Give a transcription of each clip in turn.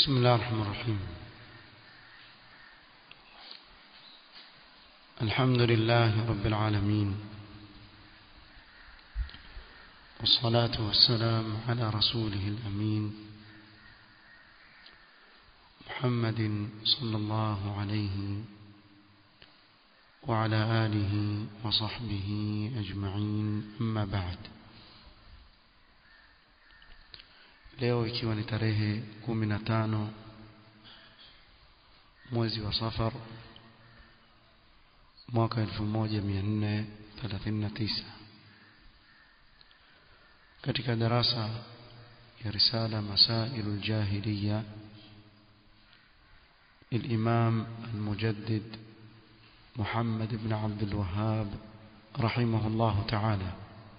بسم الله الرحمن الرحيم الحمد لله رب العالمين والصلاة والسلام على رسوله الأمين محمد صلى الله عليه وعلى آله وصحبه أجمعين أما بعد leo ikiwa ni tarehe kumi na tano mwezi wa safar mwaka elfu moja mia nne thelathini na tisa katika darasa ya risala masailu ljahiliya للإمام المجدد محمد بن عبد الوهاب رحمه الله تعالى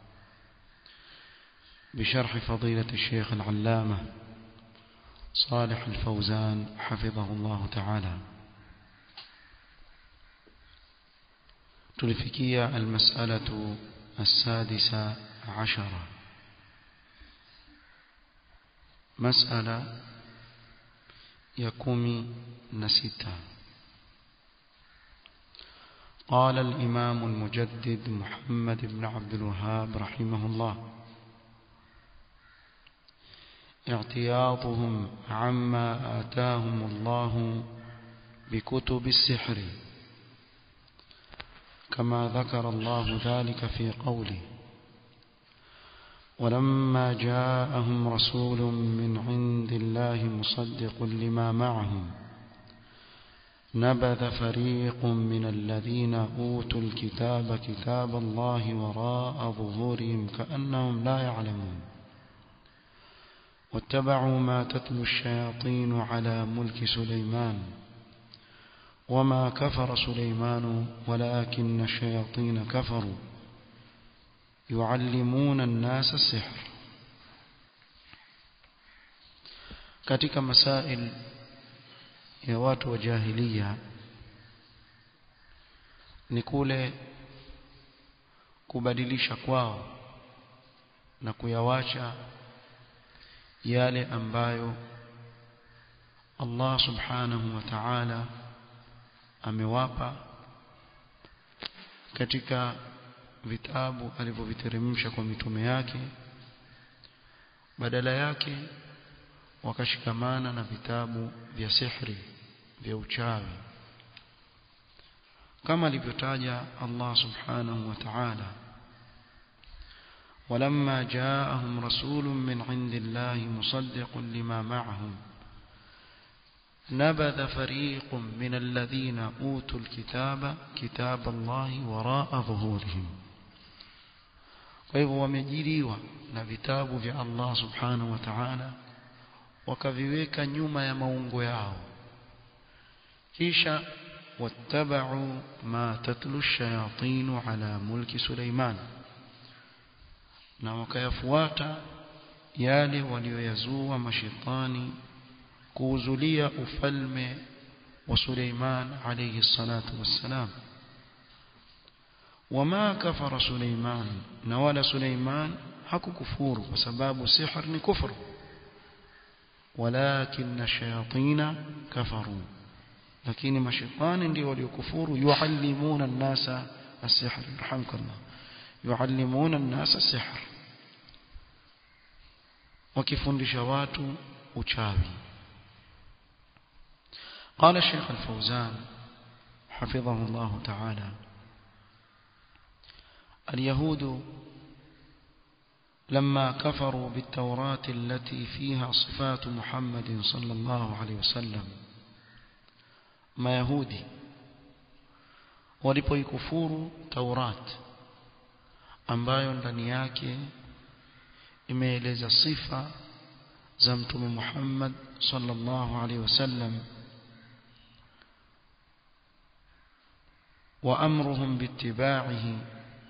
بشرح فضيلة الشيخ العلامة صالح الفوزان حفظه الله تعالى تلفكية المسألة السادسة عشرة مسألة يكومي نسيتا قال الإمام المجدد محمد بن عبد الوهاب رحمه الله اعتياضهم عما آتاهم الله بكتب السحر كما ذكر الله ذلك في قوله ولما جاءهم رسول من عند الله مصدق لما معهم نبذ فريق من الذين أوتوا الكتاب كتاب الله وراء ظهورهم كأنهم لا يعلمون واتبعوا ما تتلو الشياطين على ملك سليمان وما كفر سليمان ولكن الشياطين كفروا يعلمون الناس السحر katika masail ya watu wa jahiliya ni kule kubadilisha kwao na kuyawacha yale ambayo Allah subhanahu wa ta'ala amewapa katika vitabu alivyoviteremsha kwa mitume yake badala yake wakashikamana na vitabu vya sihri vya uchawi kama alivyotaja Allah subhanahu wa ta'ala ولما جاءهم رسول من عند الله مصدق لما معهم نبذ فريق من الذين أوتوا الكتاب كتاب الله وراء ظهورهم فهو ومجريوا na vitabu vya Allah subhanahu wa ta'ala wakaviweka nyuma ya maungo yao kisha wattaba'u ma tatlu ash-shayatin ala mulki Suleiman na wakayafuata yale walioyazua mashetani kuuzulia ufalme wa Suleiman alayhi salatu wassalam wama kafara Suleiman na wala Suleiman hakukufuru kwa sababu sihr ni kufru walakin shayatina kafaru lakini mashetani ndio waliokufuru yuallimuna an-nasa as-sihr rahimkallah yuallimuna an-nasa sihr wakifundisha watu uchawi قال الشيخ الفوزان حفظه الله تعالى اليهود لما كفروا بالتوراة التي فيها صفات محمد صلى الله عليه وسلم ما يهودي walipoikufuru Taurat ambayo ndani yake imeeleza sifa za mtume Muhammad sallallahu alaihi wasallam wa amruhum bittiba'ihi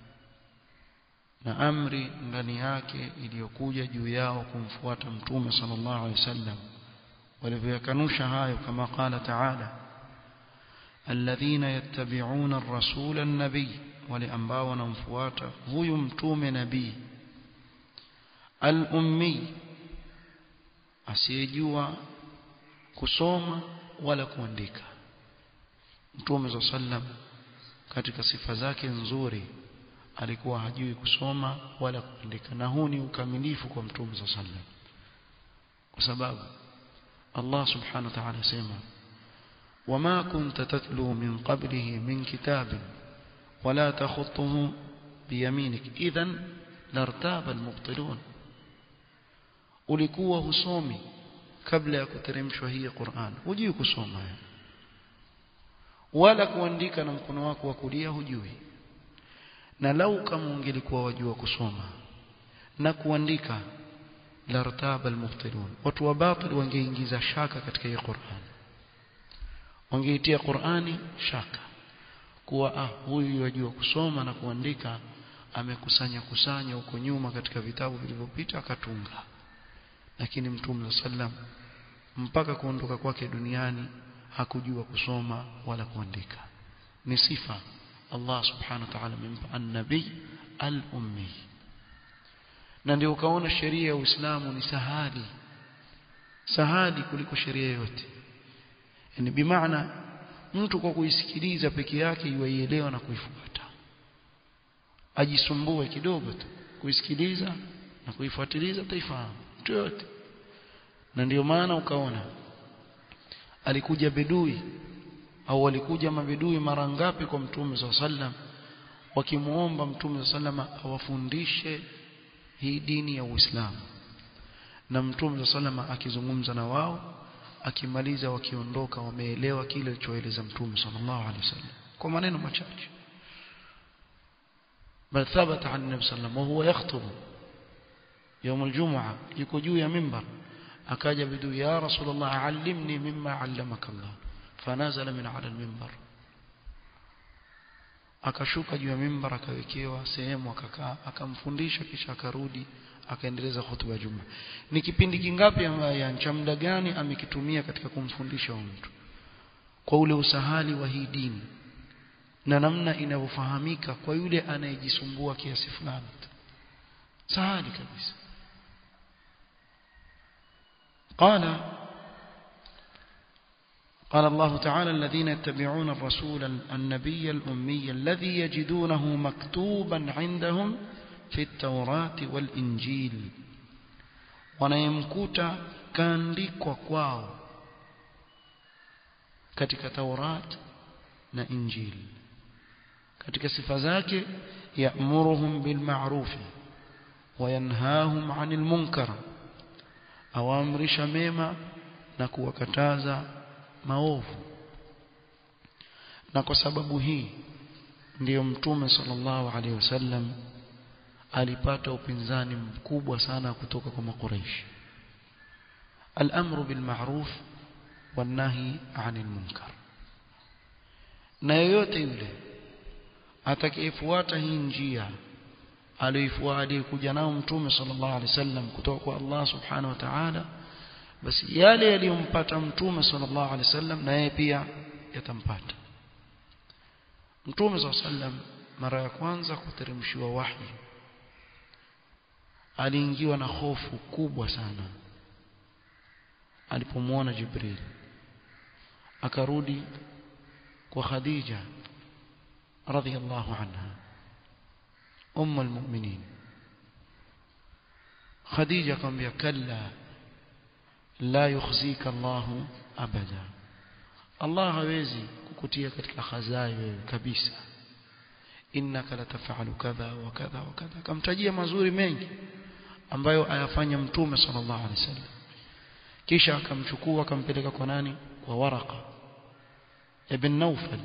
na amri ndani yake iliyokuja juu yao kumfuata mtume sallallahu alaihi wasallam walivyokanusha hayo kama qala ta'ala alladhina yattabi'una ar-rasula an-nabiy wale ambao wanamfuata huyu mtume nabii al-ummi asiyejua kusoma wala kuandika Mtume sallam katika sifa zake nzuri alikuwa hajui kusoma wala kuandika na huu ni ukamilifu kwa Mtume sallam kwa sababu Allah subhanahu wa ta'ala sema wama kunta tatlu min qablihi min kitabin wala takhutuhu biyaminik idhan lartaba almubtilun ulikuwa husomi kabla ya kuteremshwa hii Qur'an hujui kusoma wala kuandika na mkono wako wa kulia hujui na lau kama ungelikuwa wajua kusoma na kuandika lartaba almubtilun watu wa batil wangeingiza shaka katika hii Qur'an wangeitia Qur'ani shaka kuwa ah huyu yajua kusoma na kuandika amekusanya kusanya huko nyuma katika vitabu vilivyopita akatunga lakini mtume sallam mpaka kuondoka kwake duniani hakujua kusoma wala kuandika ni sifa Allah subhanahu wa ta'ala amempa an-nabi al-ummi na ndio ukaona sheria ya Uislamu ni sahali sahali kuliko sheria yote yani bimaana mtu kwa kuisikiliza peke yake yuielewa na kuifuata ajisumbue kidogo tu kuisikiliza na kuifuatiliza utaifahamu mtu yote na ndio maana ukaona alikuja bedui au walikuja mabedui mara ngapi kwa mtume swalla sallam wakimuomba mtume swalla awafundishe hii dini ya Uislamu na mtume swalla akizungumza na wao akimaliza wakiondoka wameelewa kile alichoeleza mtume sallallahu alaihi wasallam kwa maneno machache bal thabata an nabi sallam wa huwa yakhutubu يوم الجمعة يكو juu ya mimbar akaja bidu ya rasulullah allimni mimma allamaka Allah fanazala min ala almimbar akashuka juu ya mimbar akawekewa sehemu akakaa akamfundisha kisha akarudi akaendeleza hutuba ya juma ni kipindi kingapi ya cha muda gani amekitumia katika kumfundisha mtu kwa ule usahali wa hii dini na namna inavyofahamika kwa yule anayejisumbua kiasi fulani sahali kabisa قال قال الله تعالى الذين يتبعون الرسول النبي الأمي الذي يجدونه مكتوبا عندهم في التوراة والإنجيل wanayemkuta kaandikwa kwao katika Taurat na Injili katika sifa zake ya'muruhum bil ma'ruf wa yanhahum 'anil munkar awaamrisha mema na kuwakataza maovu na kwa sababu hii ndiyo mtume sallallahu alaihi wasallam alipata upinzani mkubwa sana kutoka kwa makuraishi al-amru bil ma'ruf wan nahi 'anil munkar na yoyote yule atakayefuata hii njia aliyoifuata kuja nao mtume sallallahu alaihi wasallam kutoka kwa Allah subhanahu wa ta'ala basi yale yaliyompata mtume sallallahu alaihi wasallam na yeye pia yatampata mtume sallallahu alaihi wasallam mara ya kwanza kuteremshiwa wahi aliingiwa na hofu kubwa sana alipomwona Jibril akarudi kwa Khadija radhiyallahu anha ummu almu'minin Khadija akamwambia kalla la yukhzika Allahu abada Allah hawezi kukutia katika khazai wewe kabisa innaka latafalu kadha wa kadha wa kadha kamtajia mazuri mengi ambayo ayafanya mtume sallallahu alaihi wasallam kisha akamchukua akampeleka kwa nani kwa waraka ibn Nawfal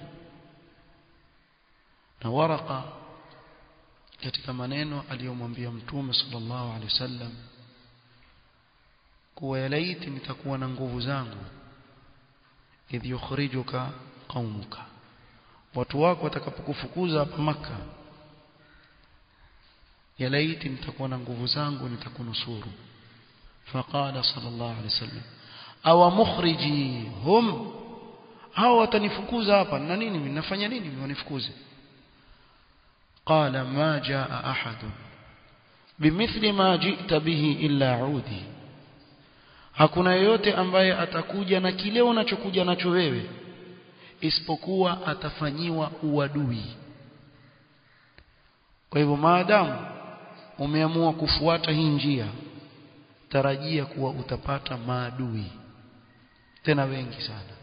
na waraka katika maneno aliyomwambia mtume sallallahu alaihi wasallam kuwa yalaiti nitakuwa na nguvu zangu idh yukhrijuka qaumuka watu wako watakapokufukuza hapa maka yalaiti nitakuwa na nguvu zangu nitakunusuru faqala sallallahu alaihi wasallam aw mukhriji hum hao watanifukuza hapa na nini mimi nafanya nini mimi wanifukuze qala ma jaa ahad bimithli ma ji'ta bihi illa udi hakuna yeyote ambaye atakuja na kile unachokuja nacho wewe isipokuwa atafanyiwa uadui kwa hivyo maadamu umeamua kufuata hii njia tarajia kuwa utapata maadui tena wengi sana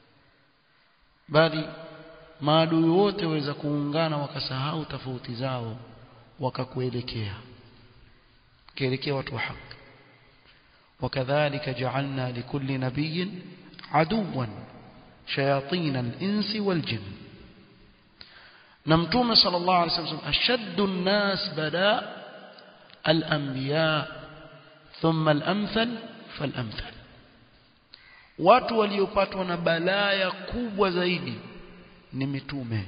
bali maadui wote waweza kuungana wakasahau tofauti zao wakakuelekea kielekea watu wa haki وكذلك جعلنا لكل نبي عدوا شياطين الإنس والجن نمتوم صلى الله عليه وسلم أشد الناس بلاء الأنبياء ثم الأمثل فالأمثل watu waliopatwa na balaya kubwa zaidi ni mitume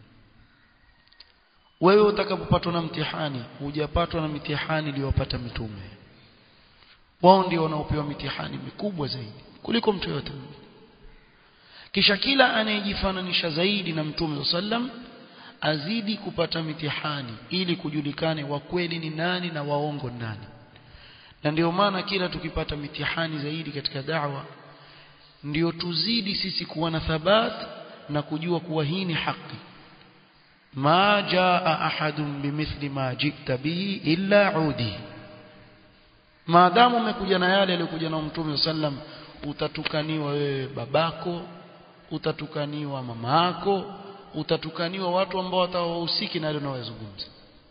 wewe utakapopatwa na mtihani hujapatwa na mitihani iliyopata mitume wao ndio wanaopewa mitihani mikubwa zaidi kuliko mtu yote kisha kila anayejifananisha zaidi na mtume sallam azidi kupata mitihani ili kujulikane wa kweli ni nani na waongo ni nani na ndio maana kila tukipata mitihani zaidi katika da'wa ndio tuzidi sisi kuwa na thabat na kujua kuwa hii ni haki ma jaa ahadun bimithli ma jita bihi illa udi maadamu umekuja na yale aliyokuja na mtume sallam utatukaniwa wewe babako utatukaniwa mama yako utatukaniwa watu ambao watawahusiki na yale unayozungumza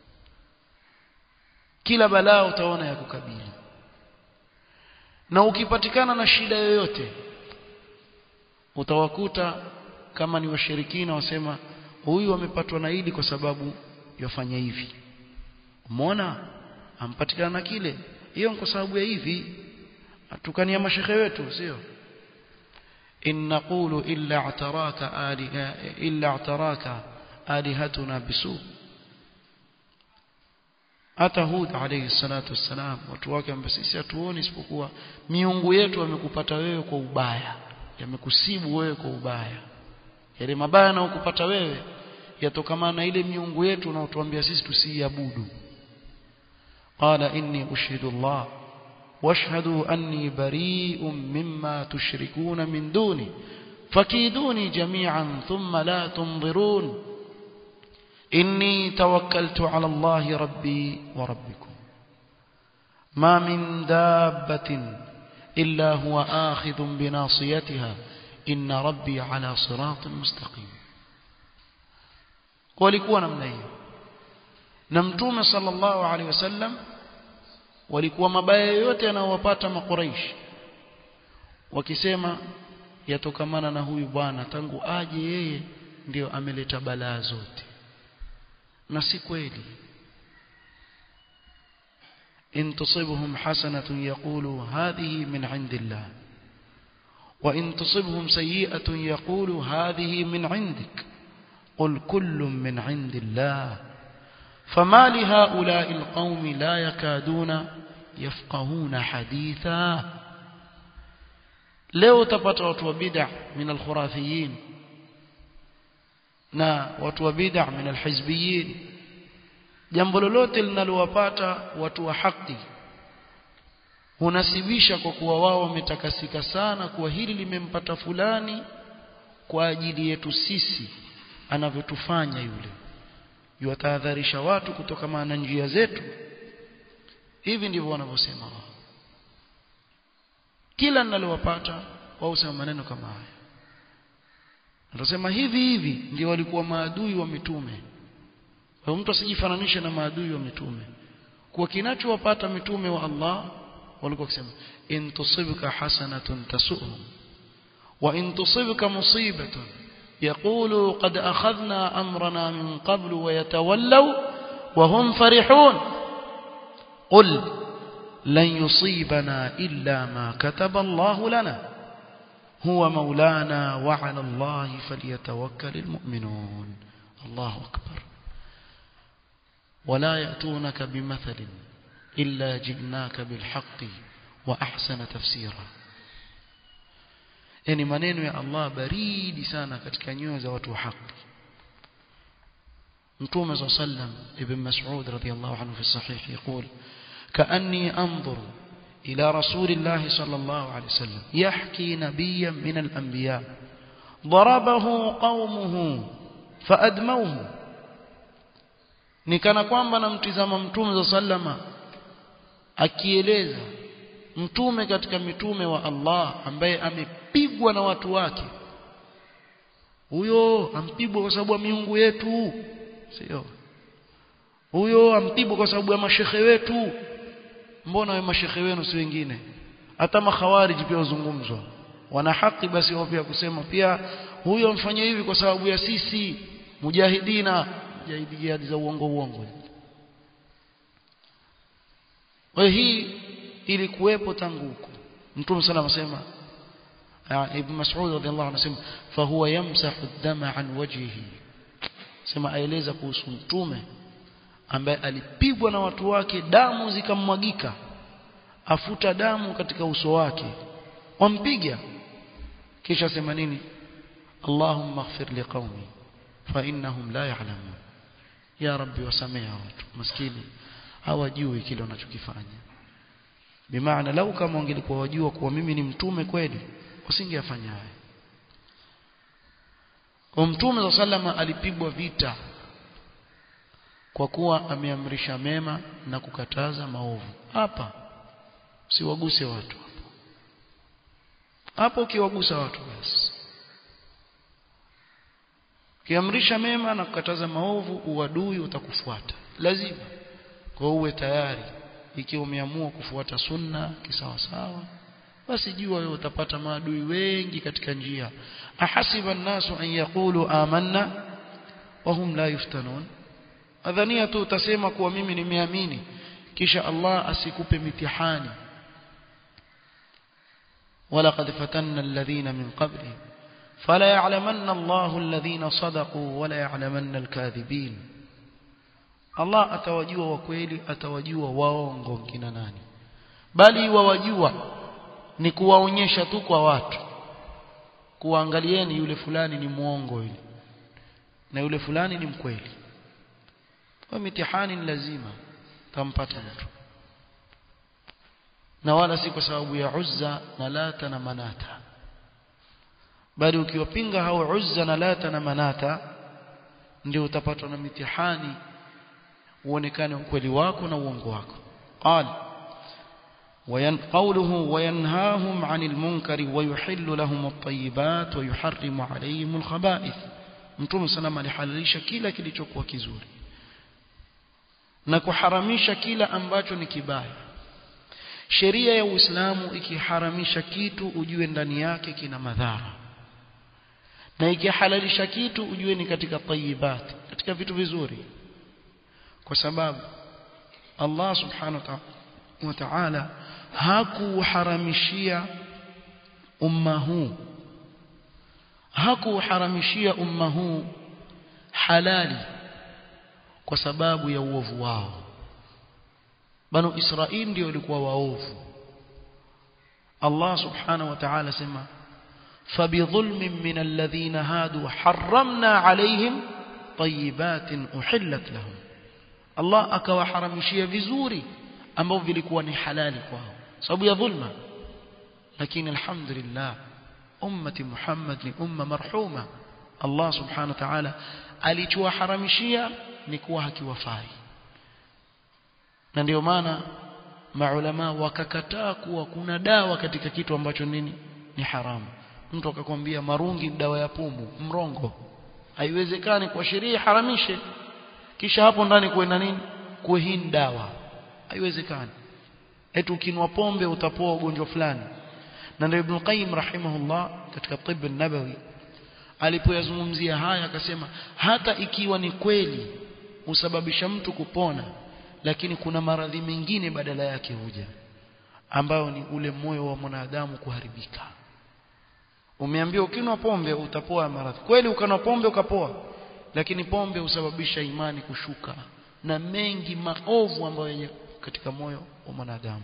kila balaa utaona ya kukabili na ukipatikana na shida yoyote utawakuta kama ni washirikina wasema huyu amepatwa na hili kwa sababu yafanya hivi umeona ampatikana na kile hiyo kwa sababu ya hivi atukania mashehe wetu sio in naqulu illa ataraka aliha illa ataraka alihatuna bisu hata Hud alayhi salatu wassalam watu wake ambao sisi hatuoni isipokuwa miungu yetu amekupata wewe kwa ubaya yamekusibu wewe kwa ubaya yale mabaya na ukupata wewe yatokamana na ile miungu yetu unaotuambia sisi tusiiabudu qala inni ushhidu Allah washhadu anni bari'un mimma tushrikuna min duni fakiduni jami'an thumma la tunzirun inni tawakkaltu ala Allah rabbi wa rabbikum ma min dabbatin إلا هو آخذ بناصيتها إن ربي على صراط مستقيم walikuwa namna hiyo na mtume sallallahu alaihi wasallam walikuwa mabaya yote yanayowapata makuraish wakisema yatokamana na huyu bwana tangu aje yeye ndio ameleta balaa zote na si kweli إن تصبهم حسنة يقولوا هذه من عند الله وإن تصبهم سيئة يقولوا هذه من عندك قل كل من عند الله فما لهؤلاء القوم لا يكادون يفقهون حديثا leo utapata watu wa bid'a min alkhurafiyin na watu wa bid'a min alhizbiyin jambo lolote linalowapata watu wa haki hunasibisha kwa kuwa wao wametakasika sana kuwa hili limempata fulani kwa ajili yetu sisi anavyotufanya yule yuwatahadharisha watu kutoka na njia zetu hivi ndivyo wanavyosema wao kila ninalowapata wao husema maneno kama haya Anasema hivi hivi ndio walikuwa maadui wa mitume kwa mtu asijifananishe na maadui wa mitume kwa kinachowapata mitume wa Allah walikuwa wakisema in tusibka hasanatun tasuhum wa in tusibka musibatun يقولوا قد أخذنا أمرنا من قبل ويتولوا وهم فرحون قل لن يصيبنا إلا ما كتب الله لنا هو مولانا وعلى الله فليتوكل المؤمنون الله أكبر ولا يأتونك بمثل إلا جئناك بالحق وأحسن تفسيرا yani maneno ya Allah baridi sana katika nyoyo za watu wa haki Mtume صلى الله عليه وسلم ابن مسعود رضي الله عنه في الصحيح يقول كأني أنظر إلى رسول الله صلى الله عليه وسلم يحكي نبيا من الأنبياء ضربه قومه فأدموه ni kana kwamba namtizama mtume za sallama akieleza mtume katika mitume wa Allah ambaye amepigwa na watu wake huyo ampigwa kwa sababu ya miungu yetu sio huyo ampigwa kwa sababu ya mashehe wetu mbona we mashehe wenu si wengine hata makhawariji pia wazungumzwa wana haki basi wao pia kusema pia huyo mfanye hivi kwa sababu ya sisi mujahidina mujahidi jihadi za uongo uongo kwa hii ilikuwepo tangu huko mtume sallallahu alayhi wasallam ibn mas'ud radhiallahu anhu anasema fa huwa yamsahu dama an wajhihi sema aeleza kuhusu mtume ambaye alipigwa na watu wake damu zikammwagika afuta damu katika uso wake wampiga kisha sema nini Allahumma ighfir liqaumi fa innahum la ya'lamun ya rabbi wasamea watu maskini hawajui kile wanachokifanya bimaana lau kama wangelikuwa wajua kuwa mimi ni mtume kweli usingeyafanya haya kwa mtume za salama alipigwa vita kwa kuwa ameamrisha mema na kukataza maovu hapa siwaguse watu hapo hapo ukiwagusa watu basi kiamrisha mema na kukataza maovu uadui utakufuata lazima kwa uwe tayari ikiwa umeamua kufuata sunna kisawasawa basi jua wewe utapata maadui wengi katika njia ahasiba an-nasu an yaqulu amanna wa hum la yuftanun adhania tu utasema kuwa mimi nimeamini kisha Allah asikupe mitihani ولقد فتنا الذين من قبلهم فلا يعلمن الله الذين صدقوا ولا يعلمن الكاذبين Allah atawajua wa kweli atawajua waongo kina nani bali wawajua ni kuwaonyesha tu kwa watu kuangalieni yule fulani ni muongo yule na yule fulani ni mkweli kwa mitihani ni lazima tampata mtu na wala si kwa sababu ya Uzza na Lata na Manata bali ukiwapinga hao Uzza na Lata na Manata ndio utapatwa na mitihani uonekane ukweli wako na uongo wako qal وين قوله وينهاهم عن المنكر ويحل لهم الطيبات ويحرم عليهم الخبائث mtume sana alihalalisha kila kilichokuwa kizuri na kuharamisha kila ambacho ni kibaya sheria ya Uislamu ikiharamisha kitu ujue ndani yake kina madhara na ikihalalisha kitu ujue ni katika tayibat katika vitu vizuri kwa sababu Allah subhanahu wa ta'ala hakuharamishia umma huu hakuharamishia umma huu halali kwa sababu ya uovu wao banu Israili ndio walikuwa waovu Allah subhanahu wa ta'ala sema فبظلم من الذين هادوا حرمنا عليهم طيبات أحلت لهم Allah akawaharamishia vizuri ambao vilikuwa ni halali kwao sababu ya dhulma lakini alhamdulillah ummati Muhammad ni umma marhuma Allah subhanahu wa ta'ala alichowaharamishia ni kuwa hakiwafai na ndio maana maulama wakakataa kuwa kuna dawa katika kitu ambacho nini ni haramu mtu akakwambia marungi dawa ya pumu mrongo haiwezekani kwa sheria haramishe kisha hapo ndani kuwe na nini kuwe hii dawa haiwezekani eti ukinwa pombe utapoa ugonjwa fulani na ndio Ibn Qayyim rahimahullah katika tibb an-nabawi alipoyazungumzia haya akasema hata ikiwa ni kweli usababisha mtu kupona lakini kuna maradhi mengine badala yake huja ambayo ni ule moyo wa mwanadamu kuharibika umeambiwa ukinwa pombe utapoa maradhi kweli ukanwa pombe ukapoa lakini pombe husababisha imani kushuka na mengi maovu ambayo katika moyo wa mwanadamu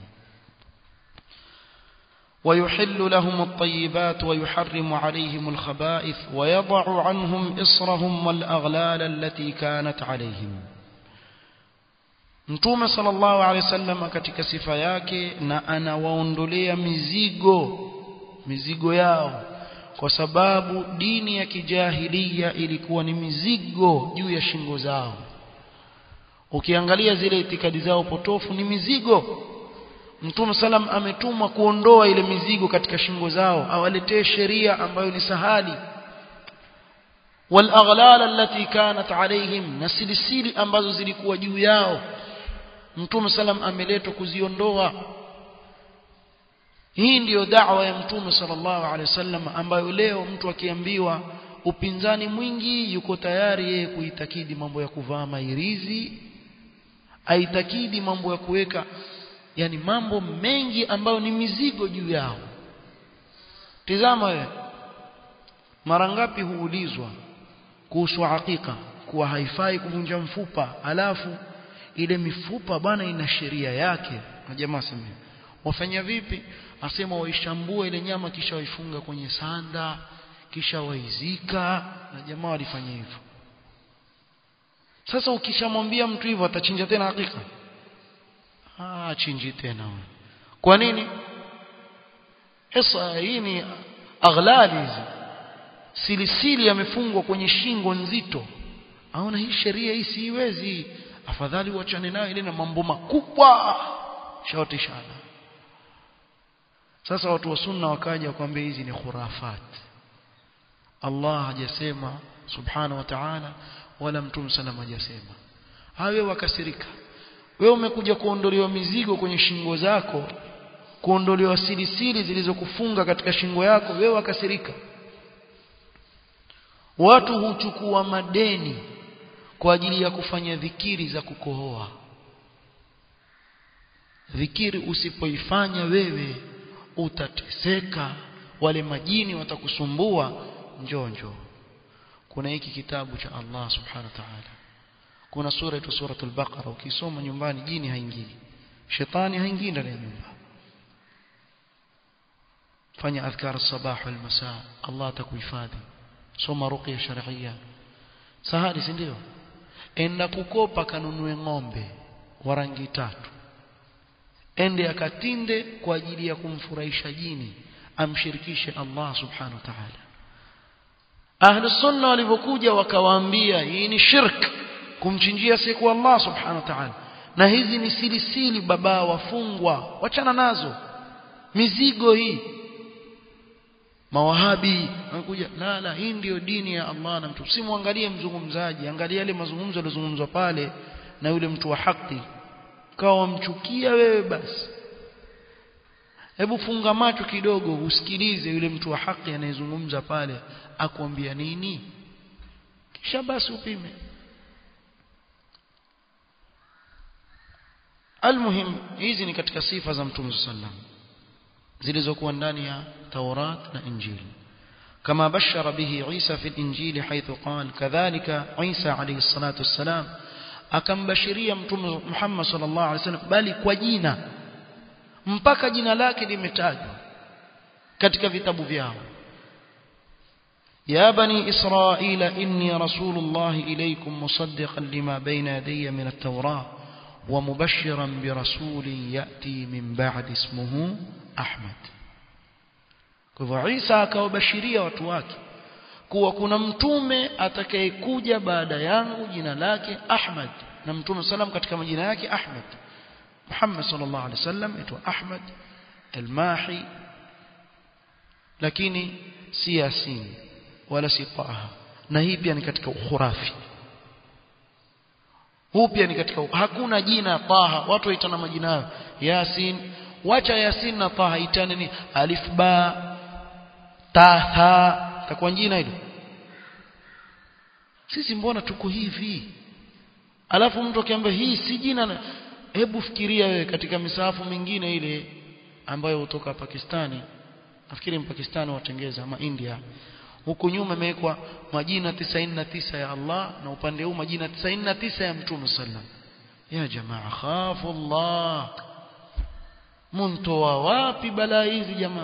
ويحل لهم الطيبات ويحرم عليهم الخبائث ويضع عنهم إصرهم والأغلال التي كانت عليهم Mtume sallallahu alaihi wasallam katika sifa yake na anawaondolea mizigo mizigo yao kwa sababu dini ya kijahilia ilikuwa ni mizigo juu ya shingo zao ukiangalia zile itikadi zao potofu ni mizigo Mtume salam ametumwa kuondoa ile mizigo katika shingo zao awaletee sheria ambayo ni sahali والأغلال التي كانت عليهم na silisili ambazo zilikuwa juu yao Mtume salam ameletwa kuziondoa hii ndiyo da'wa ya Mtume sallallahu alaihi wasallam ambayo leo mtu akiambiwa upinzani mwingi yuko tayari yeye kuitakidi mambo ya kuvaa mairizi aitakidi mambo ya kuweka yani mambo mengi ambayo ni mizigo juu yao tizama wewe mara ngapi huulizwa kuhusu hakika kuwa haifai kuvunja mfupa alafu ile mifupa bwana ina sheria yake na jamaa sema wafanya vipi asema waishambua ile nyama kisha waifunga kwenye sanda kisha waizika na jamaa walifanya hivyo sasa ukishamwambia mtu hivyo atachinja tena hakika ah chinji tena wewe kwa nini esa hii ni aghlali hizi silisili yamefungwa kwenye shingo nzito aona hii sheria hii siiwezi afadhali uachane nayo ile na mambo makubwa shaotishana sasa watu wa sunna wakaja kwambia hizi ni khurafat Allah hajasema subhanahu wa ta'ala wala mtume sallam hajasema hawe wakasirika wewe umekuja kuondolewa mizigo kwenye shingo zako kuondolewa silisili zilizokufunga katika shingo yako wewe wakasirika watu huchukua madeni kwa ajili ya kufanya dhikiri za kukohoa dhikiri usipoifanya wewe utateseka wale majini watakusumbua njoo njoo kuna hiki kitabu cha Allah subhanahu wa ta'ala kuna sura ito suratul baqara ukisoma nyumbani jini haingii shetani haingii ndani ya nyumba fanya adhkar sabah wal masa Allah atakuhifadhi soma ruqya shar'iyya sahari si ndio enda kukopa kanunue ng'ombe wa rangi tatu ende akatinde kwa ajili ya kumfurahisha jini amshirikishe Allah subhanahu wa ta'ala ahlu sunna walivyokuja wakawaambia hii ni shirk kumchinjia siku Allah subhanahu wa ta'ala na hizi ni silisili baba wafungwa wachana nazo mizigo hii mawahabi wanakuja la la hii ndio dini ya Allah na mtu simwangalie mzungumzaji angalia yale mazungumzo yaliyozungumzwa pale na yule mtu wa haki kawa wamchukia wewe basi hebu funga macho kidogo usikilize yule mtu wa haki anayezungumza pale akwambia nini kisha basi upime almuhim hizi ni katika sifa za mtume sallam zilizokuwa ndani ya Taurat na Injili كما بشر به عيسى في الإنجيل حيث قال كذلك عيسى عليه الصلاة والسلام akambashiria mtume Muhammad sallallahu alaihi wasallam bali kwa jina mpaka jina lake limetajwa katika vitabu vyao ya bani israila inni rasulullah ilaykum musaddiqan lima bayna yadayya min at-taurah wa mubashiran bi rasulin yati min ba'di ismuhu ahmad kwa hivyo Isa akawabashiria watu wake kuwa kuna mtume atakayekuja baada yangu jina lake Ahmad na mtume salam katika majina yake Ahmad Muhammad sallallahu alaihi wasallam aitwa Ahmad al-Mahi lakini si Yasin wala si Taha na hii pia ni katika ukhurafi huu pia ni katika hakuna jina Taha watu waitana majina yao Yasin wacha Yasin na Taha itane ni alif ba taha takuwa jina hilo sisi mbona tuko hivi alafu mtu akiambia hii si jina hebu fikiria wewe katika misahafu mingine ile ambayo hutoka Pakistani nafikiri mpakistani watengeza ama India huku nyuma imewekwa majina 99 ya Allah na upande huu majina 99 ya Mtume sallam ya jamaa khafu Allah muntoa wapi balaa hizi jamaa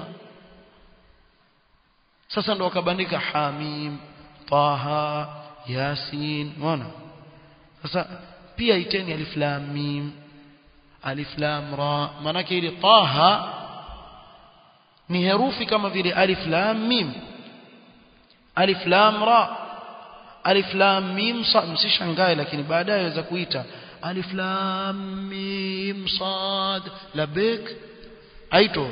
sasa ndo wakabandika Hamim Taha Yasin unaona sasa pia iteni alif lam mim alif lam ra manake ile taha ni herufi kama vile alif lam mim alif lam ra alif lam mim sad msishangae lakini baadaye waweza kuita alif lam mim sad labek aito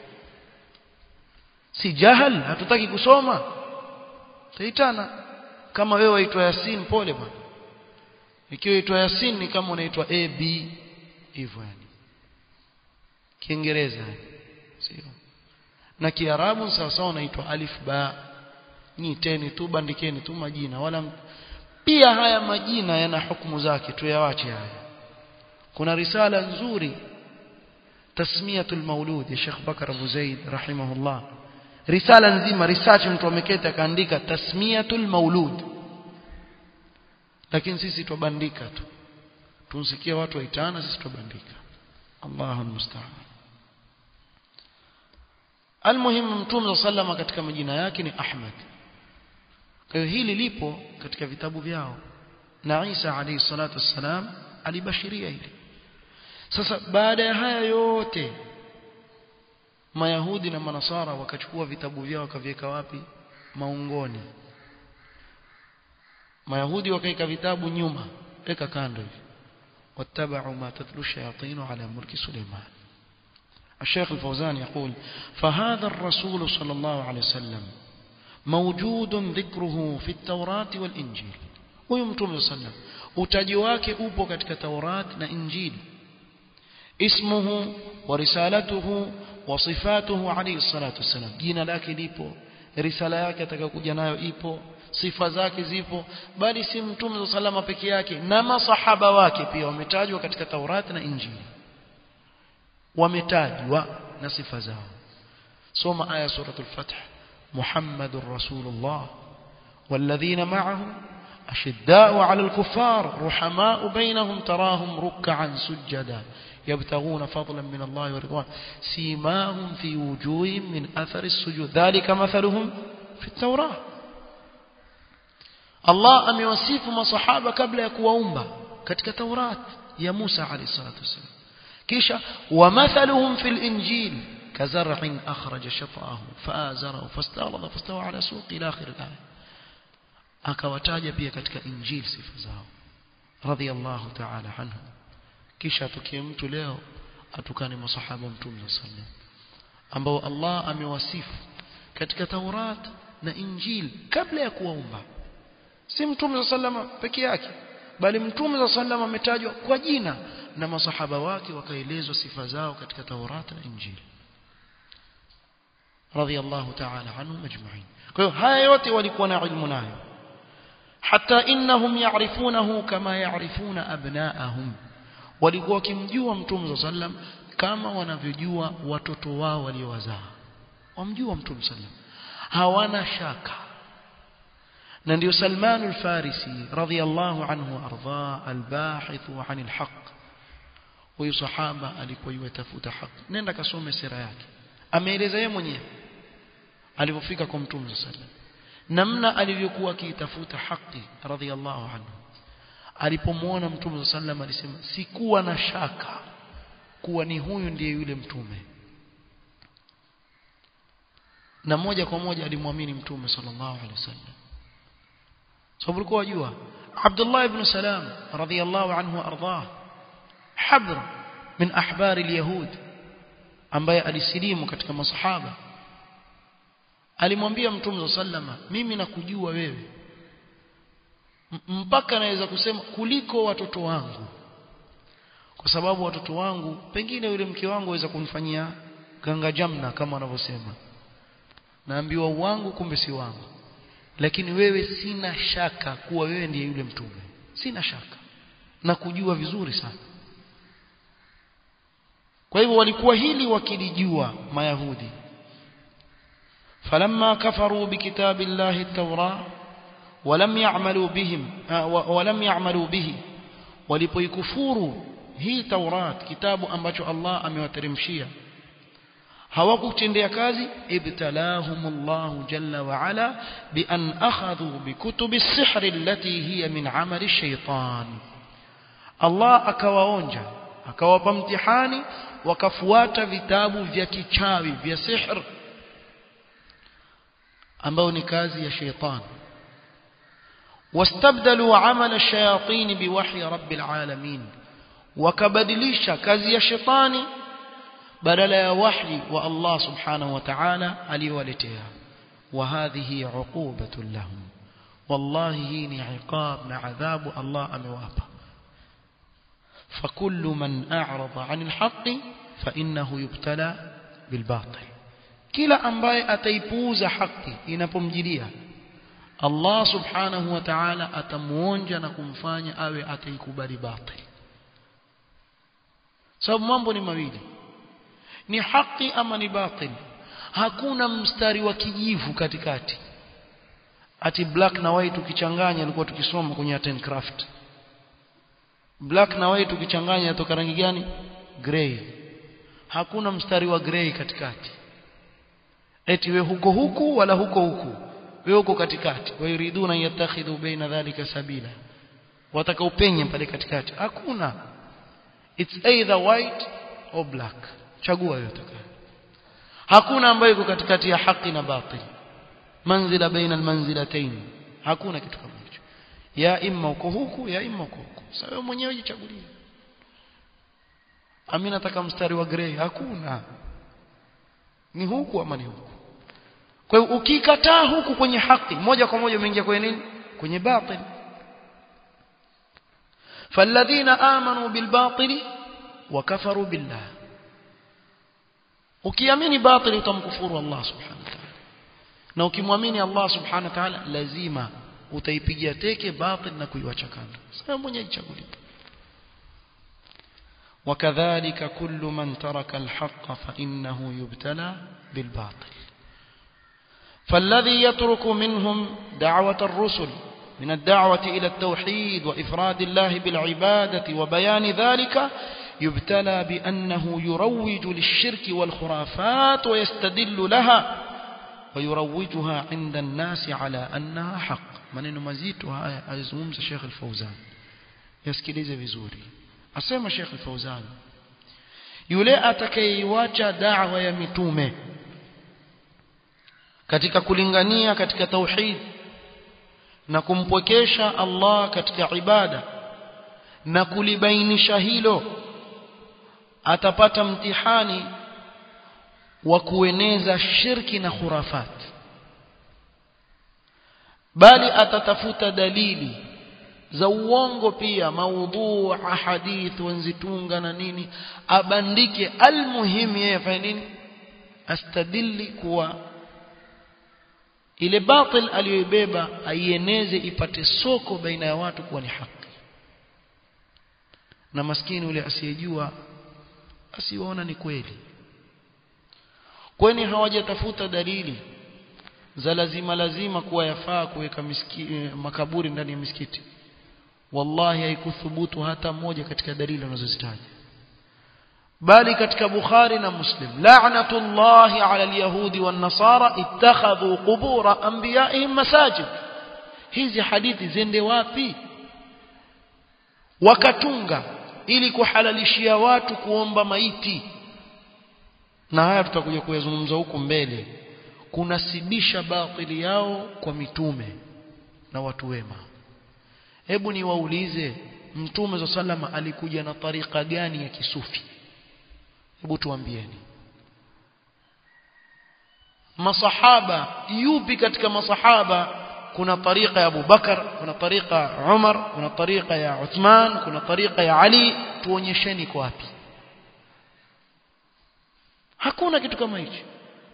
si jahal hatutaki kusoma taitana kama wewe waitwa yasin pole bwana ikiwa itwa yasin ni kama unaitwa a b hivyo yani kiingereza sio na kiarabu sawa sawa unaitwa alif ba nyiteni tu bandikeni tu majina wala pia haya majina yana hukumu zake tuyawache haya kuna risala nzuri tasmiyatul maulud ya Sheikh Bakar Abu Zaid rahimahullah risala nzima research mtu ameketa akaandika tasmiyatul maulud lakini sisi tubandika tu tunsikia watu waitana sisi tubandika Allahu musta'an Almuhim Mtume sallama katika majina yake ni Ahmad kwa hiyo hili lipo katika vitabu vyao na Isa alayhi salatu wassalam alibashiria hili sasa baada ya haya yote Mayahudi na Manasara wakachukua vitabu vyao wakaviweka wapi maungoni Mayahudi wakaika vitabu nyuma weka kando hivi wattaba'u ma tatlu shayatin ala mulki Suleiman الشيخ الفوزان يقول فهذا الرسول صلى الله عليه وسلم موجود ذكره في التوراة والإنجيل ويمتم صلى الله عليه وسلم utaji wake upo katika Taurat na Injili ismuhu wa risalatuhu wa sifatuhu alayhi salatu wasalam jina lake lipo risala yake atakayokuja nayo ipo sifa zake zipo bali si mtume salama peke yake na masahaba wake pia wametajwa katika Taurat na Injili wametajwa na sifa zao soma aya suratul fath muhammadur rasulullah والذين معه أشداء على الكفار رحماء بينهم تراهم ركعا سجدا يبتغون فضلا من الله ورضوان سيماهم في وجوههم من أثر السجود ذلك مثلهم في التوراة الله أم يوصف ما صحابة قبل يكوأمبا كتك توراة يا موسى عليه الصلاة والسلام كيشا ومثلهم في الإنجيل كزرع أخرج شطأه فآزره فاستغلظ فاستوى على سوق إلى آخر الآية akawataja pia katika injili sifa zao radhiallahu ta'ala anhu kisha atukie mtu leo atukane masahaba mtume sallam ambao Allah amewasifu katika Taurat na Injili kabla ya kuwaumba si mtume sallama peke yake bali mtume sallama ametajwa kwa jina na masahaba wake wakaelezwa sifa zao katika Taurat na Injili radhiallahu ta'ala anhu majma'in kwa hiyo haya yote walikuwa na ilmu nayo حتى إنهم يعرفونه كما يعرفون أبناءهم walikuwa wakimjua mtume sallam kama wanavyojua watoto wao waliowazaa wamjua mtume sallam hawana shaka na ndio Salman al-Farisi radhiyallahu anhu arda al-bahith an al-haq huyu sahaba alikuwa yatafuta haki nenda kasome sira yake ameeleza yeye mwenyewe alipofika kwa mtume sallam namna alivyokuwa akiitafuta haki radhiallahu anhu alipomwona mtume sallam alisema sikuwa na shaka kuwa ni huyu ndiye yule mtume na moja kwa moja alimwamini mtume sallallahu alaihi wasallam sababu alikuwa wajua Abdullah ibn Salam radhiallahu anhu ardah habr min ahbar alyahud ambaye alisilimu katika masahaba alimwambia mtume sallama mimi nakujua wewe mpaka naweza kusema kuliko watoto wangu kwa sababu watoto wangu pengine yule mke wangu aweza kumfanyia ganga jamna kama wanavyosema naambiwa wangu kumbe si wangu lakini wewe sina shaka kuwa wewe ndiye yule mtume sina shaka na kujua vizuri sana kwa hivyo walikuwa hili wakilijua mayahudi فلما كفروا بكتاب الله التوراة ولم يعملوا بهم ولم يعملوا به walipoikufuru hii Taurat kitabu ambacho Allah amewateremshia hawakutendea kazi ibtalahumullahu jalla wa ala bi an akhadhu bi kutubi as-sihr allati hiya min amali ash-shaytan Allah akawaonja akawapa mtihani wakafuata vitabu vya kichawi vya sihr ambao ni kazi ya sheitani wastabdalu amala shayatin biwahyi rabbil alamin wakabadilisha kazi ya shetani badala ya wahyi wa Allah subhanahu wa ta'ala aliyowaletea wa hadhihi uqubatu lahum wallahi hii ni iqab na adhabu Allah amewapa فكل من أعرض عن الحق فإنه يبتلى بالباطل kila ambaye ataipuuza haki inapomjilia Allah subhanahu wa ta'ala atamuonja na kumfanya awe ataikubali batil sababu mambo ni mawili ni haki ama ni batil hakuna mstari wa kijivu katikati ati black na white ukichanganya alikuwa tukisoma kwenye art and craft black na white ukichanganya yatoka rangi gani gray hakuna mstari wa gray katikati eti we huko huku wala huko huku we huko katikati wayuriduna yatakhidhu baina dhalika sabila wataka upenye pale katikati hakuna it's either white or black chagua yote hakuna ambayo iko katikati ya haki na batil manzila baina almanzilatayn hakuna kitu kama hicho ya imma uko huku ya imma uko huku sasa wewe mwenyewe jichagulie ami nataka mstari wa grey hakuna ni huku ama ni huku kwa hiyo ukikataa huku kwenye haki moja kwa moja umeingia kwenye nini kwenye batil فالذين آمنوا بالباطل وكفروا بالله ukiamini batil utamkufuru Allah subhanahu wa ta'ala na ukimwamini Allah subhanahu wa ta'ala lazima utaipigia teke batil na kuiwacha kando sasa mwenyewe jichagulie وكذلك كل من ترك الحق فإنه يبتلى بالباطل فالذي يترك منهم دعوة الرسل من الدعوة إلى التوحيد وإفراد الله بالعبادة وبيان ذلك يبتلى بأنه يروج للشرك والخرافات ويستدل لها ويروجها عند الناس على أنها حق maneno mazito haya alizungumza Sheikh Al-Fauzan yasikilize vizuri asema Sheikh Al-Fauzan yule atakayeiacha da'wa ya mitume katika kulingania katika tauhid na kumpwekesha Allah katika ibada na kulibainisha hilo atapata mtihani wa kueneza shirki na khurafat bali atatafuta dalili za uongo pia maudhu ahadith wanzitunga na nini abandike almuhimu yeye afanye nini astadili kuwa ile batil aliyoibeba aieneze ipate soko baina ya watu kuwa ni haki na maskini yule asiyejua asiwaona ni kweli kwani hawajatafuta dalili za lazima lazima kuwa yafaa kuweka makaburi ndani ya misikiti wallahi haikuthubutu hata moja katika dalili wanazozitaja bali katika Bukhari na Muslim la'natullahi 'ala al-yahudi wan-nasara ittakhadhu qubur anbiya'ihim masajid hizi hadithi zende wapi wakatunga ili kuhalalishia watu kuomba maiti na haya tutakuja kuyazungumza huku mbele kunasibisha batili yao kwa mitume na watu wema hebu niwaulize mtume za salama alikuja na tariqa gani ya kisufi hebu tuambieni masahaba yupi katika masahaba kuna tariqa ya Abu Bakar kuna tariqa ya Umar kuna tariqa ya Uthman kuna tariqa ya Ali tuonyesheni kwa wapi hakuna kitu kama hicho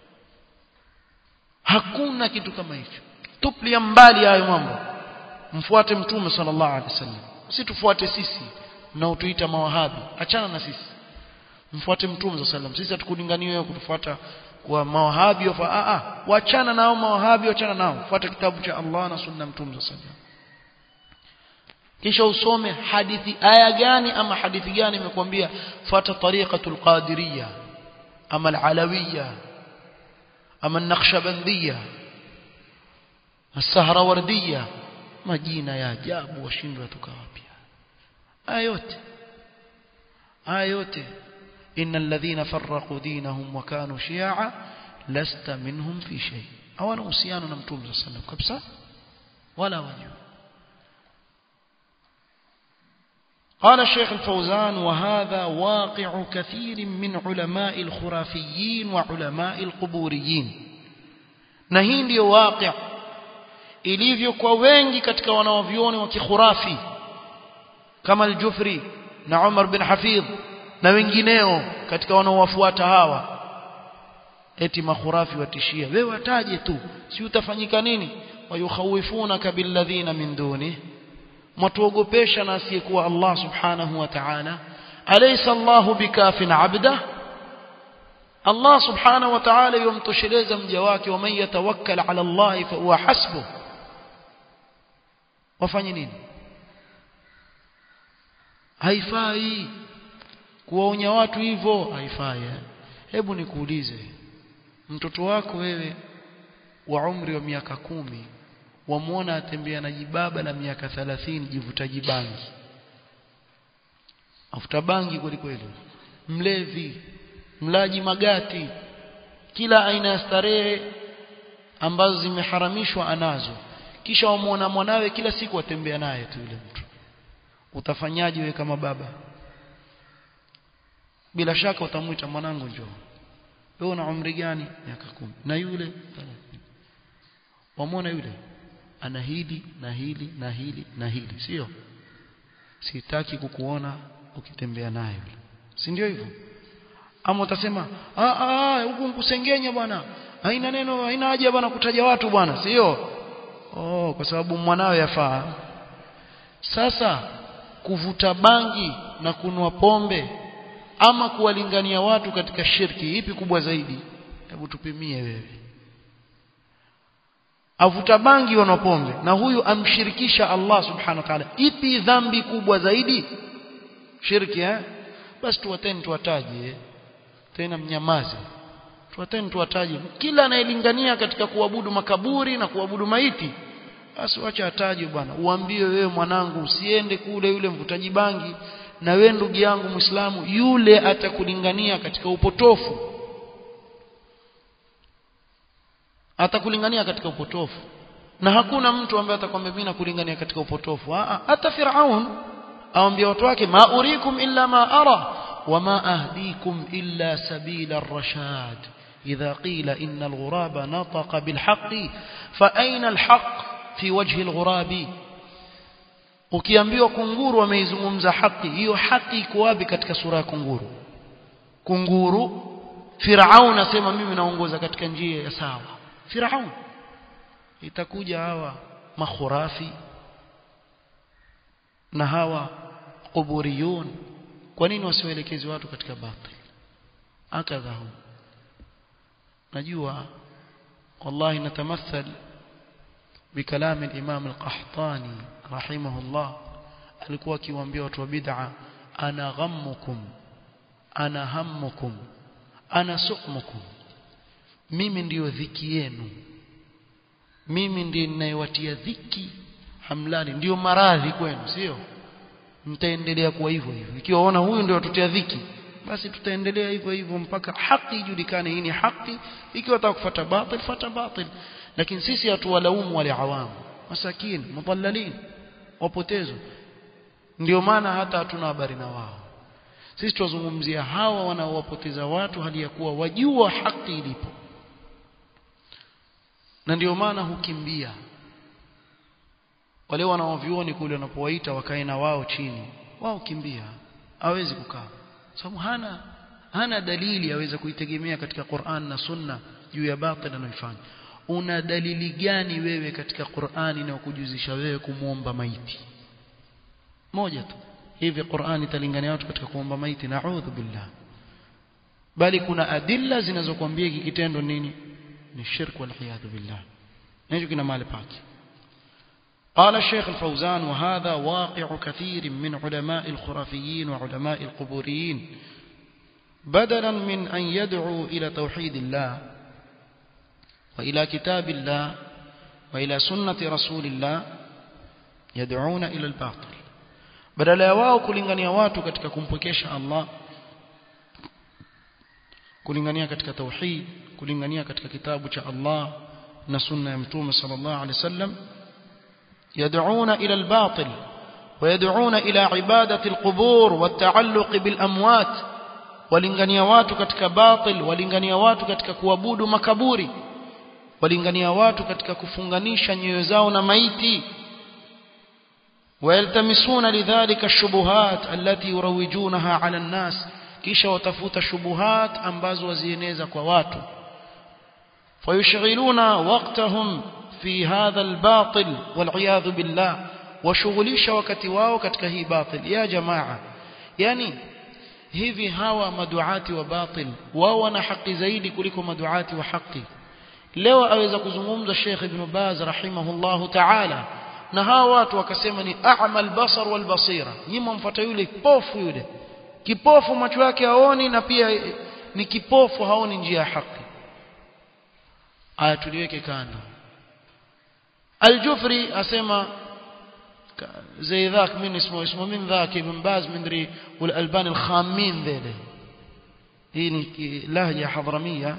hakuna kitu kama hicho tuplia mbali hayo mambo mfuate mtume sallallahu alaihi wasallam si tufuate sisi na utuita mawahabi achana na sisi mfuate mtume sallallahu alaihi wasallam sisi hatukulingania wewe kutufuata kwa mawahabi wa a a wachana nao mawahabi wachana nao fuata kitabu cha Allah na sunna mtume sallallahu alaihi wasallam kisha usome hadithi aya gani ama hadithi gani imekwambia fuata tariqatul qadiriyya ama al-alawiyya ama an-naqshbandiyya as-sahrawardiyya majina ya ajabu washindwa toka wapi aya yote aya yote innal ladhina farraqu dinahum wa kanu shi'a lasta minhum fi shay hawana uhusiano na mtume sallallahu alaihi wasallam kabisa wala wajua قال الشيخ الفوزان وهذا واقع كثير من علماء الخرافيين وعلماء القبوريين na hii ndio waqi' ilivyo kwa wengi katika wanaovioni wa kikhurafi kama al-Jufri na Umar bin Hafidh na wengineo katika wanaowafuata hawa eti makhurafi watishia wewe wataje tu si utafanyika nini wayukhawifunaka billadhina min duni mtuogopesha na asiyekuwa Allah subhanahu wa ta'ala alaysa Allah bikafin 'abda Allah subhanahu wa ta'ala yumtosheleza mja wake waman yatawakkal 'ala Allah fa huwa hasbuh wafanye nini haifai kuwaonya watu hivyo haifai hebu nikuulize mtoto wako wewe wa umri wa miaka kumi wamuona atembea na jibaba la miaka 30 jivutaji bangi afuta bangi kweli kweli mlevi mlaji magati kila aina ya starehe ambazo zimeharamishwa anazo kisha wamuona mwanawe kila siku atembea naye tu yule mtu utafanyaje wewe kama baba bila shaka utamwita mwanangu njoo wewe una umri gani miaka kumi na yule wamwona yule ana hili na hili na hili na hili sio sitaki kukuona ukitembea naye yule si ndio hivyo ama utasema ah ah huku mkusengenya bwana haina neno haina haja bwana kutaja watu bwana sio oh kwa sababu mwanawe yafaa sasa kuvuta bangi na kunwa pombe ama kuwalingania watu katika shirki ipi kubwa zaidi hebu tupimie wewe avuta bangi wana pombe na huyu amshirikisha Allah subhanahu wa ta'ala ipi dhambi kubwa zaidi shirki eh basi tuwateni tuwataje tena mnyamaze tuwateni tuwataje kila anayelingania katika kuabudu makaburi na kuabudu maiti basi wacha ataje bwana uambie wewe mwanangu usiende kule yule mvutaji bangi na wewe ndugu yangu Muislamu yule atakulingania katika upotofu atakulingania katika upotofu na hakuna mtu ambaye atakwambia mimi nakulingania katika upotofu hata Firaun aambia watu wake ma urikum illa ma ara wama ahdikum illa sabila ar-rashad idha qila inna al-ghuraba nataqa bil haqqi fa ayna al-haqq fi wajhi al-ghurabi ukiambiwa kunguru ameizungumza haki hiyo haki iko wapi katika sura ya kunguru kunguru Firaun asema mimi naongoza katika njia ya sawa Firaun itakuja hawa makhurafi na hawa kuburiyun kwa nini wasiwaelekezi watu katika batil akadha hum najua wallahi natamathal بكلام الإمام القحطاني رحمه الله alikuwa akiwaambia watu wa bid'a ana ghammukum ana hammukum ana suqmukum mimi ndiyo dhiki yenu mimi ndiye ninayewatia dhiki hamlani ndiyo maradhi kwenu sio mtaendelea kuwa hivyo hivyo ikiwa ona huyu ndio watutia dhiki basi tutaendelea hivyo hivyo mpaka haki ijulikane hii ni haki ikiwa atakufuata batil fuata batil lakini sisi hatuwalaumu wale awamu masakin mudallalin wapotezwa ndio maana hata hatuna habari na wao sisi tuzungumzia hawa wanaowapoteza watu hali ya kuwa wajua haki ilipo na ndio maana hukimbia wale wanaovioni kule wanapowaita wakae na wao chini wao kimbia hawezi kukaa sababu hana hana dalili aweza kuitegemea katika Qur'an na Sunna juu ya batil anayofanya una dalili gani wewe katika Qur'ani na kujuzisha wewe kumuomba maiti moja tu hivi Qur'ani italingania watu katika kuomba maiti na'udhu billah bali kuna adilla zinazokuambia hiki kitendo nini ni shirk wal iyad billah hicho kina mahali pake قال الشيخ الفوزان وهذا واقع كثير من علماء الخرافيين وعلماء القبوريين بدلا من أن يدعوا إلى توحيد الله وإلى كتاب الله وإلى سنة رسول الله يدعون إلى الباطل badala ya wao kulingania watu katika kumpwekesha Allah kulingania katika tauhid kulingania katika kitabu cha Allah na sunna ya mtume sallallahu alaihi wasallam يدعون إلى الباطل ويدعون إلى عبادة القبور والتعلق بالأموات walingania watu katika batil walingania watu katika kuabudu makaburi walingania watu katika kufunganisha nyoyo zao na maiti ويلتمسون لذلك الشبهات التي يروجونها على الناس kisha watafuta shubuhat ambazo wazieneza kwa watu fayushghiluna waqtahum fi hadha albatil wal'iyadhu billah washughulisha wakati wao katika hii batil ya jamaa yani hivi hawa maduati wa batil wao wana haki zaidi kuliko maduati wa haki leo aweza kuzungumza Sheikh Ibn Baz rahimahullahu ta'ala na hawa watu wakasema ni a'mal basar wal basira nyinyi mfuata yule kipofu yule kipofu macho yake haoni na pia ni kipofu haoni njia ya haki aya tuliweke kando Al-Jufri asema زي ذاك من اسمه اسمه من ذاك ابن باز مدري والألبان الخامين ذيله hii ni lahja hadramia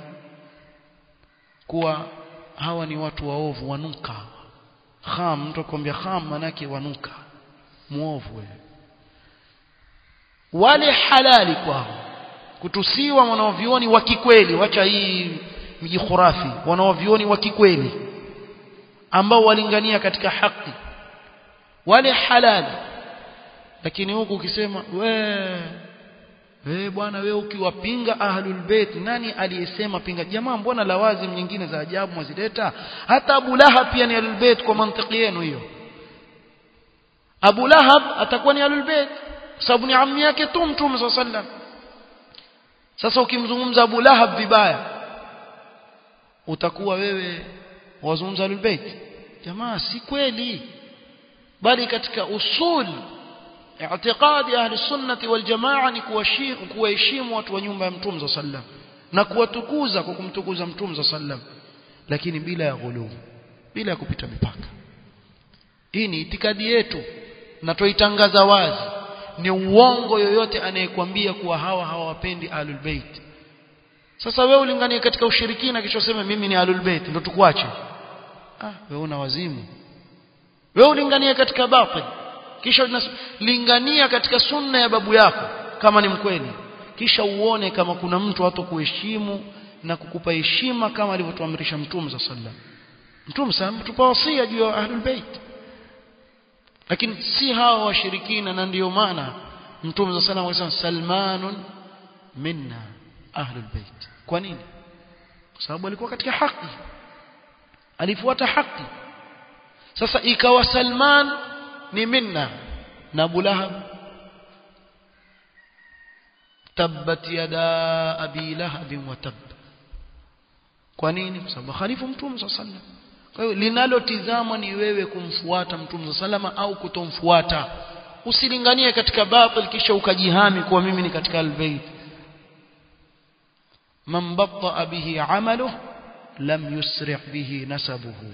kuwa hawa ni watu waovu wanuka kham mtu akwambia kham manake wanuka muovu wewe wale halali kwao kutusiwa wanaovioni wa kikweli wacha hii mji khurafi wanaovioni wa kikweli ambao walingania katika haki wale halali lakini huku ukisema we we bwana we ukiwapinga ahlul bait nani aliyesema pinga jamaa mbona lawazim nyingine za ajabu mwazileta hata Abu Lahab pia ni ahlul bait kwa mantiki yenu hiyo Abu Lahab atakuwa ni ahlul bait sababu ni ammi yake tu mtume sallam sasa ukimzungumza Abu Lahab vibaya utakuwa wewe wazungumza ahlul bait jamaa si kweli bali katika usul i'tiqadi ahli sunnati wal jamaa ni kuwaheshimu watu wa nyumba ya mtume sallam na kuwatukuza kwa kumtukuza mtume sallam lakini bila ya ghuluu bila ya kupita mipaka hii ni itikadi yetu na toitangaza wazi ni uongo yoyote anayekwambia kuwa hawa hawawapendi ahlul bait sasa wewe ulinganie katika ushirikina kisha useme mimi ni ahlul bait ndio tukuache ah wewe una wazimu wewe ulingania katika batil kisha lingania katika sunna ya babu yako kama ni mkweli kisha uone kama kuna mtu hata kuheshimu na kukupa heshima kama alivyotuamrisha mtume sallallahu alaihi wasallam mtume sallallahu tupa wasia juu ya ahlul bait lakini si hawa washirikina na ndiyo maana mtume sallallahu alaihi wasallam salmanun minna ahlul bait kwa nini kwa sababu alikuwa katika haki alifuata haki sasa ikawa Salman ni minna na Abu Lahab tabbat yada abi lahab wa tab kwa nini kwa sababu khalifu mtume sallallahu kwa hiyo linalotizama ni wewe kumfuata mtume sallallahu au kutomfuata usilinganie katika batil kisha ukajihami kuwa mimi ni katika albayt man batta bihi amaluhu lam yusri' bihi nasabuhu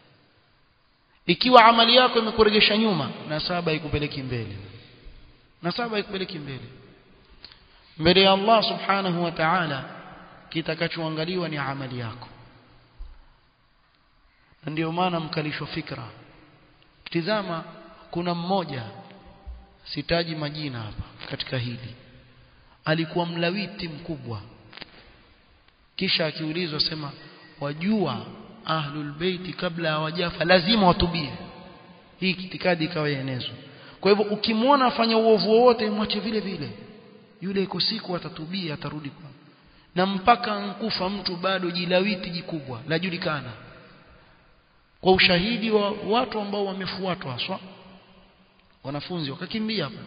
ikiwa amali yako imekuregesha nyuma nasaba ikupeleki mbele nasaba ikupeleki mbele mbele ya Allah subhanahu wa ta'ala kitakachoangaliwa ni amali yako na ndio maana mkalishwa fikra tizama kuna mmoja sitaji majina hapa katika hili alikuwa mlawiti mkubwa kisha akiulizwa sema wajua ahlul beiti kabla hawajafa lazima watubie hii itikadi ikawa yaenezwa kwa hivyo ukimwona afanya uovu wowote mwache vile vile yule iko siku atatubia atarudi kwa na mpaka nkufa mtu bado jilawiti jikubwa lajulikana kwa ushahidi wa watu ambao wamefuatwa haswa wanafunzi wakakimbia hapo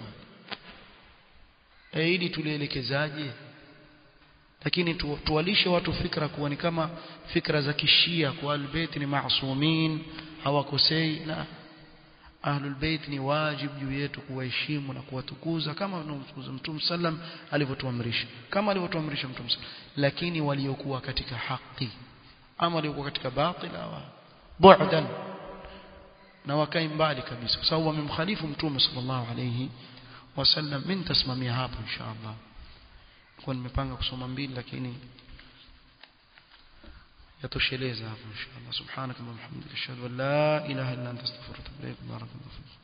eh ili tulielekezaje lakini tu, tuwalishe watu fikra kuwa ni kama fikra za kishia kwa albayt ni maasumin hawakosei na ahlul bait ni wajib juu yetu kuwaheshimu na kuwatukuza kama tunamtukuza mtume sallam alivyotuamrisha kama alivyotuamrisha mtume lakini waliokuwa katika haki ama waliokuwa katika batil hawa bu'dan na wakae mbali kabisa kwa sababu wamemkhalifu mtume sallallahu alayhi wasallam mimi nitasimamia hapo inshallah kwa nimepanga kusoma mbili lakini yatosheleza hapo inshallah subhanaka wa bihamdika ashhadu an la ilaha illa anta astaghfiruka wa atubu ilaik barakallahu